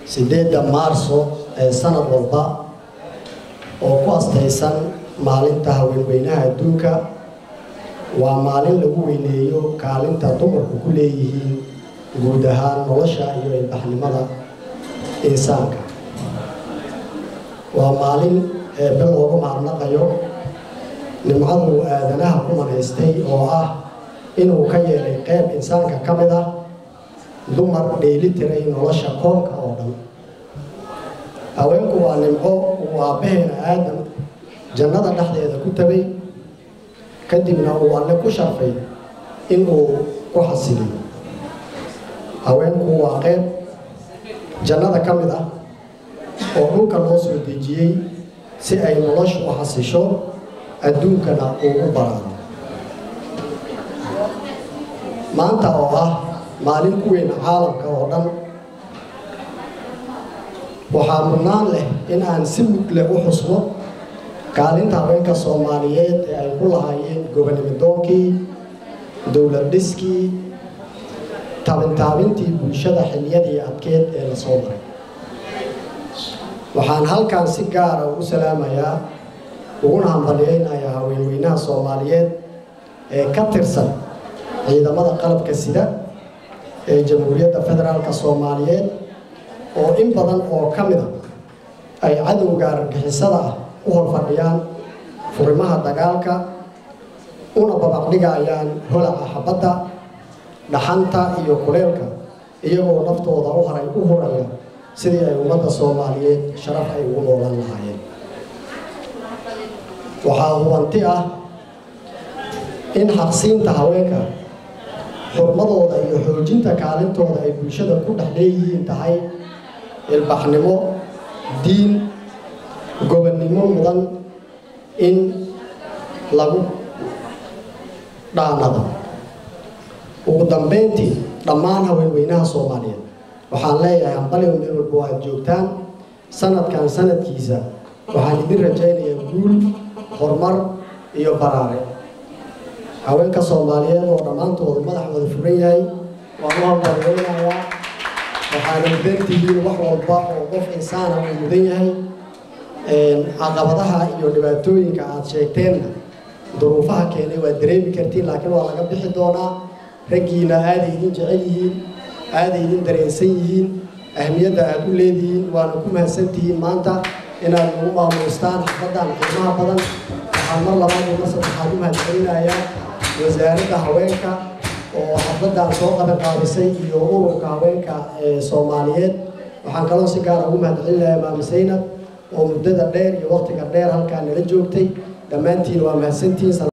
sideedda maarso ee sanad walba oo ku astaysan maalinta haweenweynaha adduunka waa maalin lagu weyneeyo kaalinta dumarku ku leeyihiin guud ahaan nolosha iyo ilbaxnimada insaanka waa maalin eebbe loogu mahadnaqayo nimcadu aadanaha ku manaystay oo ah inuu ka yeelay qeyb insaanka ka mid ah dumar dheeli tiray nolosha koonka oo dhan haweenku waa nimco uu aabbaheena aadam jannada dhexdeeda ku tabay kadibna uu alle ku sharfay inuu ku xasiliyo haweenku waa qeyb jannada ka mid ah oo dhulka loo soo dejiyey si ay noloshu u xasisho adduunkana uu u baraado maanta oo ah maalin ku weyn caalamka oo dhan waxaa mudnaan leh in aan si mudle u xusno kaalinta haweenka soomaaliyeed ee ay ku lahaayeen gobonimidoonkii dowlad dhiskii taabintaabintii bulshada xiliyadii adkeed ee la soo maray waxaan halkan si gaara ugu salaamayaa uguna hambalyeynayaa haweenweynaha soomaaliyeed ee ka tirsan ciidamada qalabka sida ee jamhuuriyadda federaalka soomaaliyeed oo in badan oo ka mid a ay cadowga argixisada ah u horfadhiyaan furimaha dagaalka una babacdhigayaan holaca xabadda dhaxanta iyo kuleelka iyagoo naftooda u haray u huraya sidii ay ummadda soomaaliyeed sharaf ay ugu noolan lahaayeen waxaa hubanti ah in xaqsiinta haweenka xurmadooda iyo xoojinta kaalintooda ay bulshada ku dhex leeyihiin tahay ilbaxnimo diin gobonnimo mudan in lagu dhaanado ugu dambeyntii dhammaan haweenweynaha soomaaliyeed waxaan leeyahay hambaliyo meel walba aad joogtaan sanadkan sanadkiisa waxaan idin rajaynayaa guul horumar iyo baraare haweenka soomaaliyeed oo dhammaantooda madaxooda furan yahay waan u hambaliyeynayaa waxaana mudantihiin wax walba oo qof insaana uu mudan yahay caqabadaha iyo dhibaatooyinka aad sheegteenna duruufaha keenay waad dareemi kartiin laakiin waa laga bixi doonaa raggiina aaday idin jecel yihiin aaday idin dareensan yihiin ahmiyadda aad u leedihiin waana ku mahadsantihiin maanta inaad ugu maamuustaan xafaddan qiimaha badan waxaan mar labaad iyo mar saddexaad u mahadcelinayaa wasaaradda haweenka oo xafladdan soo qaban qaadisay iyo ururka haweenka ee soomaaliyeed waxaan kaloo si gaara ugu mahadcelinayaa maami saynab oo muddada dheer iyo waqtiga dheer halkaa nala joogtay dhammaantiin waa mahadsantihiin